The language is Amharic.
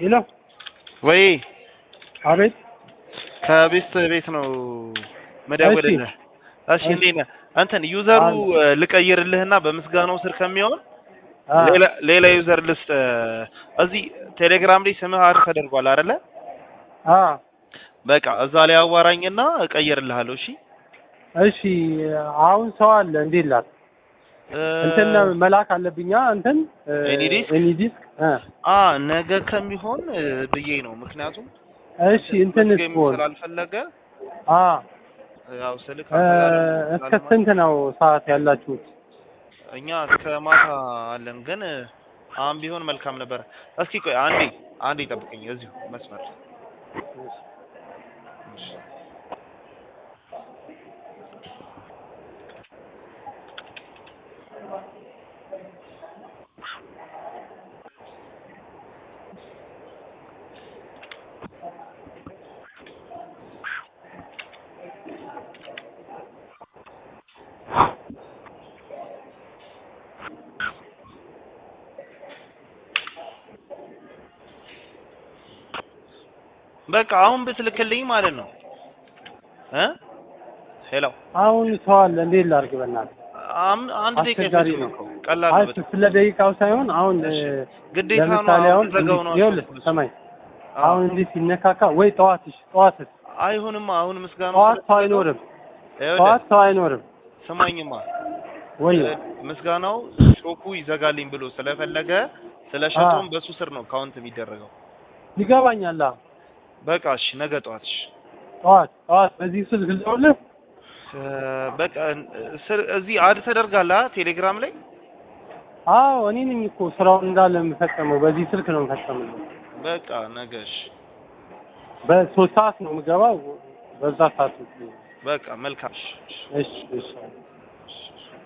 ሄሎ ወይ አቤት ከቤት ቤት ነው መደወልልህ። እሺ እንዴት ነህ? እንትን ዩዘሩ ልቀይርልህና በምስጋናው ስር ከሚሆን አ ሌላ ሌላ ዩዘር ልስጥ። እዚህ ቴሌግራም ላይ ስምህ አድ ተደርጓል አይደለ? አ በቃ እዛ ላይ አዋራኝና እቀይርልሃለሁ። እሺ እሺ አሁን ሰው አለ እንዴት ላክ እ እንትን መላክ አለብኛ እንትን ኤኒዲስክ? ኤኒዲስክ እ አ ነገ ከሚሆን እ ብዬ ነው። ምክንያቱም እሺ እንትን መዝገብ ስፖርት ስላልፈለገ አ ያው ስልክ እ እስከ ስንት ነው ሰዓት ያላችሁት? እኛ እስከ ማታ አለን፣ ግን አሁን ቢሆን መልካም ነበር። እስኪ ቆይ አንዴ አንዴ ጠብቀኝ እዚሁ መስመር እሺ። በቃ አሁን ብትልክልኝ ማለት ነው እ ሄሎ አሁን ሰው አለ እንዴት ላድርግ በእናትህ አም- አንድ ደቂቃ አስቸጋሪ ይፈጅ ነው። እኮ ቀላል አይ ነው በጣም። ስለ ደቂቃው ሳይሆን አሁን እ፣ ግዴታ ነው ለምሳሌ አሁን ዘጋው ነው ይኸውልህ አልኩህ። ሰማኝ አዎ። አሁን እንዲህ ሲነካካ ወይ ጠዋትሽ ጠዋትስ አይሆንማ አሁን ምስጋናው ጠዋት ሰው ስለተዘጋው- አይኖርም ይኸውልህ፣ ጠዋት ሰው አይኖርም ስማኝማ ወይ እ፣ ምስጋናው ሾኩ ይዘጋልኝ ብሎ ስለፈለገ ስለሸጠውም በሱ ስር ነው ካውንት የሚደረገው። ይገባኛል አዎ። በቃ እሺ ነገ ጠዋት እሺ ጠዋት ጠዋት በዚህ ስልክ ልደውልህ እ፣ በቃ እ፣ ስር- እዚህ አድ ተደርጋለህ አ? ቴሌግራም ላይ አዎ እኔ ነኝ እኮ ስራውን እንዳለ የምፈጸመው በዚህ ስልክ ነው የምፈጸመው በቃ ነገ እሺ በሶስት ሰዓት ነው የምገባው በዛ ሰዓት በቃ መልካም እሺ፣ እሺ። እሺ እሺ